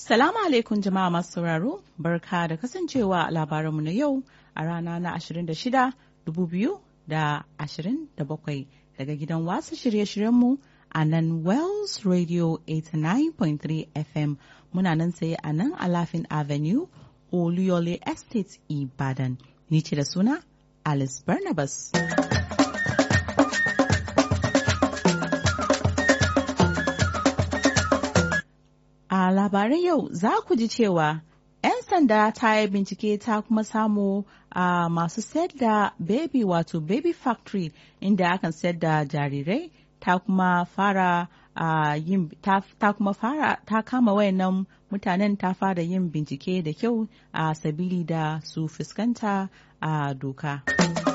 Salamu alaikum jama'a masu sauraro, barka da kasancewa a labaranmu na yau a rana na 26 2027 daga gidan wasu shirye-shiryenmu a nan Wells Radio 89.3 FM muna nan saye a nan Alafin Avenue, Oluyole Estate, Ibadan. Ni ce da suna Alice Barnabas. A labaran yau za ku ji cewa 'yan sanda ta yi bincike ta kuma samu a masu sayar da baby wato baby factory inda akan sayar da jarirai ta kuma fara a yin ta, ta kuma fara ta kama wayannan mutanen ta fara yin bincike da kyau a sabili da su fuskanta a doka.